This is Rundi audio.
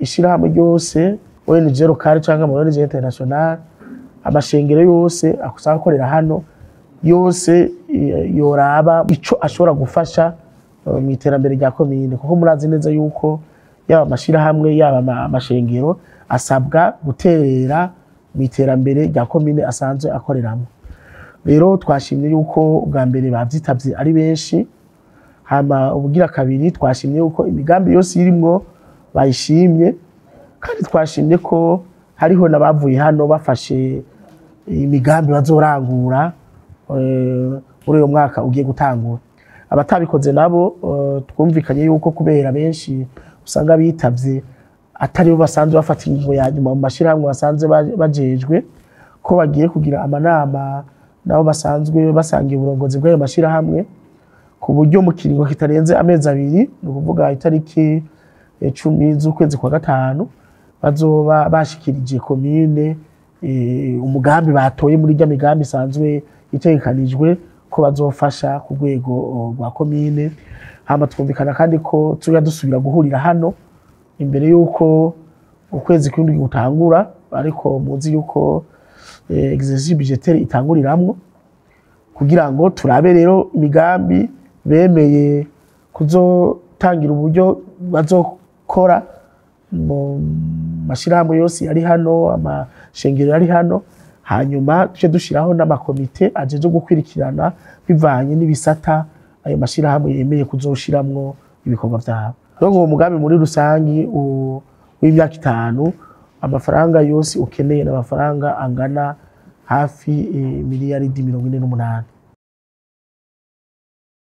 ishirahamwe ryose ONG locale cyangwa ama ONG international amashengero yose akusanga akorera hano yose eh, yoraba ico ashobora gufasha eh, mu iterambere rya komine kuko murazi neza yuko yaba amashirahamwe yaba ama- amashengero asabwa guterera mu iterambere rya komine asanzwe akoreramo rero twashimye yuko ubwa mbere bavyitavye ari benshi hama ubugira kabiri twashimye yuko imigambi yose irimwo bayishimye kandi twashimye ko hariho n'abavuye hano bafashe imigambi bazorangura eh, muri uyo mwaka ugiye gutangura abatabikoze nabo eh, twumvikanye yuko kubera benshi usanga bitavye atari bo basanzwe bafata ingingo ya nyuma mu mashyirahamwe basanzwe ba- bajejwe ko bagiye kugira amanama nabo basanzwe basangiye uburongozi bw'ayo mashyirahamwe ku buryo mu kiringo kitarenze amezi abiri ni ukuvuga itariki eh, cumi z'ukwezi kwa gatanu bazoba bashikirije komine eh, umugambi batoye muri rya migambi isanzwe itegekanijwe ko bazofasha ku rwego oh, rwa komine hama twumvikana kandi ko tuya dusubira guhurira hano imbere y'uko ukwezi kw'indwi gutangura ariko muzi yuko eh, exercice budgetaire itanguriramwo kugira ngo turabe rero imigambi bemeye kuzotangira uburyo bazokora mu mashyirahamwe yose yari hano amashengero yari hano hanyuma tujye dushyiraho n'amakomite ajeje gukwirikirana bivanye n'ibisata ayo mashyirahamwe yemeye kuzoshiramwo ibikorwa byabo rero uwo mugambi muri rusange u- w'imyaka itanu amafaranga yose ukeneye ni amafaranga angana hafi eh, miliyaridi mirongo ine n'umunani